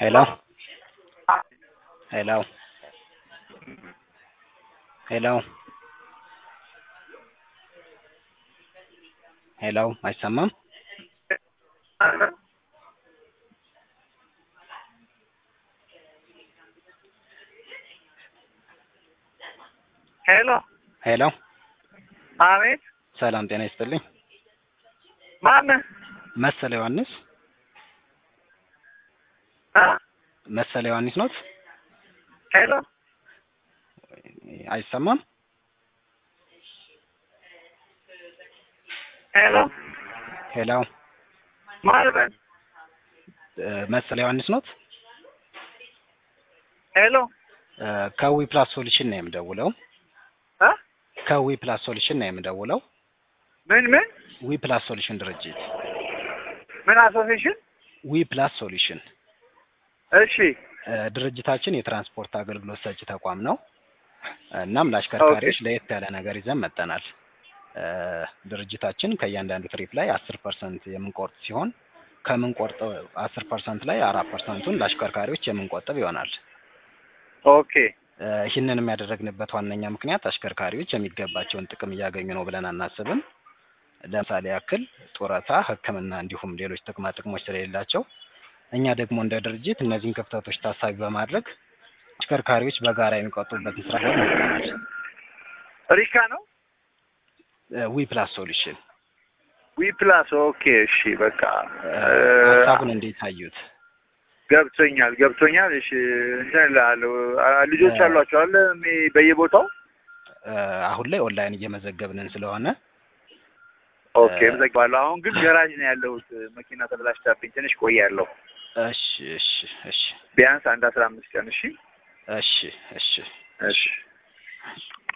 Hello? Hello? Hello? ሄሎ አይሰማም? ሄሎ ሄሎ አቤት ሰላም ጤና ይስጥልኝ። ማነህ? መሰለ ዮሐንስ አ መሰለ ዮሐንስ ኖት? ሄሎ አይሰማም? ሄሎ ሄሎ ማልበል እ መሰለ ዮሐንስ ኖት? ሄሎ እ ከዊ ፕላስ ሶሉሽን ነው የምደውለው። አ ከዊ ፕላስ ሶሉሽን ነው የምደውለው። ምን ምን ዊ ፕላስ ሶሉሽን ድርጅት ምን አሶሴሽን? ዊ ፕላስ ሶሉሽን እሺ እ ድርጅታችን የትራንስፖርት አገልግሎት ሰጪ ተቋም ነው። እናም ለአሽከርካሪዎች ለየት ያለ ነገር ይዘን መጠናል። እ ድርጅታችን ከእያንዳንዱ ትሪፕ ላይ አስር ፐርሰንት የምንቆርጥ ሲሆን ከምንቆርጠው አስር ፐርሰንት ላይ አራት ፐርሰንቱን ለአሽከርካሪዎች የምንቆጥብ ይሆናል። ኦኬ እ ይህንንም ያደረግንበት ዋነኛ ምክንያት አሽከርካሪዎች የሚገባቸውን ጥቅም እያገኙ ነው ብለን አናስብም። ለምሳሌ ያክል ጡረታ፣ ሕክምና እንዲሁም ሌሎች ጥቅማ ጥቅሞች ስለሌላቸው እኛ ደግሞ እንደ ድርጅት እነዚህን ክፍተቶች ታሳቢ በማድረግ አሽከርካሪዎች በጋራ የሚቆጥቡበትን ስራ ላይ መጥተናል። ሪካ ነው ዊ ፕላስ ሶሉሽን ዊ ፕላስ ኦኬ እሺ በቃ እ እ ሀሳቡን እንዴት አዩት? ገብቶኛል ገብቶኛል እሺ እንትን እልሃለሁ አ- ልጆች እ አሏቸው አለ እሚ- በየቦታው እ አሁን ላይ ኦንላይን እየመዘገብንን ስለሆነ ኦኬ እመዘግባለሁ አሁን ግን ገራጅ ነው ያለሁት መኪና ተበላሽታብኝ ትንሽ ቆያለሁ እሺ እሺ እሺ ቢያንስ አንድ አስራ አምስት ቀን እሺ እሺ እሺ እሺ